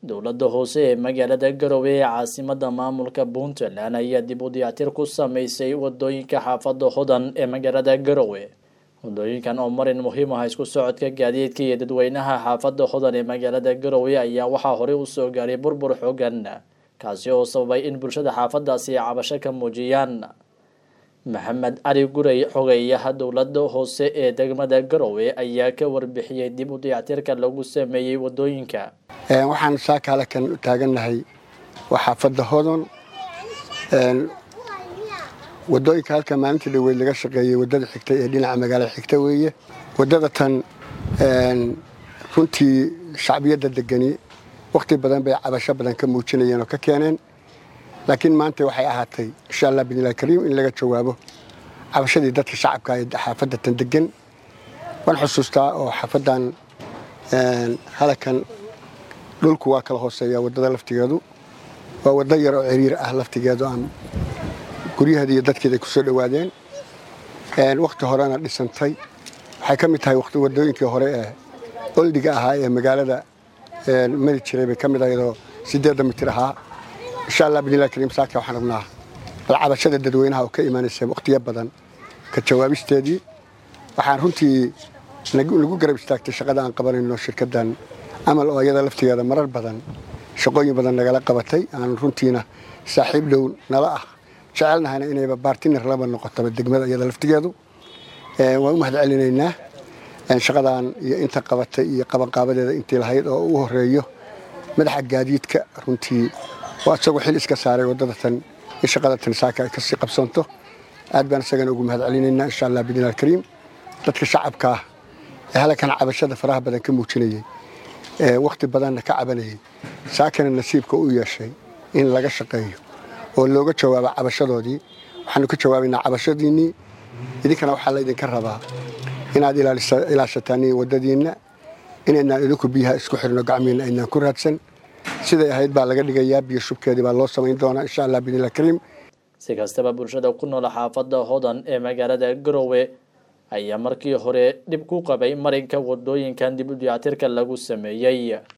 dowladda hoose ee magaalada garowe ee caasimada maamulka puntland ayaa dib u diyaatir ku sameysay wadooyinka xaafada hodan ee magaalada garowe wadooyinkan oo marin muhiim ah isku socodka gaadiidka iyo dadweynaha xaafada hodan ee magaalada garowe ayaa waxaa horey usoo gaaray burbur xoogan kaasi oo sababay in bulshada xaafadaasi ay cabasho ka muujiyaan maxamed cali gurey xogeyaha dowlada hoose ee degmada garowe ayaa ka warbixiyey dib u dayactirka lagu sameeyey wadooyinka waxaan saaka halkan taagannahay waa xaafadda hodon wadooyinka halka maalintii dhaweyd laga shaqeeyey wadada xigta ee dhinaca magaalada xigta weeye wadada tan runtii shacbiyadda degani wakhti badan bay cabasho badan ka muujinayeen oo ka keeneen laakiin maanta waxay ahaatay insha allah bidnillahi kariim in laga jawaabo cabashadii dadka shacabka ee xaafadda tan degan waan xusuustaa oo xaafaddan halakan dhulku waa kala hooseeya waddada laftigeedu waa waddo yar oo ciriir ah laftigeedu aan guryaheeda iyo dadkeeda ay ku soo dhowaadeen wakhti horena dhisantay waxay ka mid tahay waddooyinkii hore ee oldiga ahaa ee magaalada mari jiray bay ka mid ahayadoo siddeedda mitir ahaa insha allah bidnillahi kariim saaka waxaan rabnaa bal cabashada dadweynaha oo ka imaanaysa wakhtiyo badan ka jawaabisteedii waxaan runtii nagu garab istaagtay shaqada aan qabanayno shirkaddan amal oo iyada laftigeeda marar badan shaqooyin badan nagala qabatay aan runtiina saaxiib dhow nala ah jecelnahayna inayba baartiner laba noqotaba degmada iyada laftigeedu waan u mahad celinaynaa shaqadan iyo inta qabatay iyo qabanqaabadeeda intii lahayd oo u horeeyo madaxa gaadiidka runtii waa isagoo xil iska saaray waddada tan in shaqada tan saaka ay kasii qabsanto aad baan isagana ugu mahad celinaynaa insha allah bidnillahi alkariim dadka shacabka ah ee halkan cabashada faraha badan ka muujinayay wakhti badanna ka cabanayay saakana nasiibka u yeeshay in laga shaqeeyo oo looga jawaabo cabashadoodii waxaanu ka jawaabaynaa cabashadiinnii idinkana waxaa laydinka rabaa inaad ilaashataan waddadiinna inaynaan idinku biyaha isku xirno gacmiinna aynaan ku raadsan siday ahayd baa laga dhigayaa biyo shubkeedii baa loo samayn doonaa insha allah bidnillahi kariim si kastaba bulshada ku nool xaafadda hodan ee magaalada garowe ayaa markii hore dhib ku qabay marinka wadooyinkan dib u diyaatirka lagu sameeyey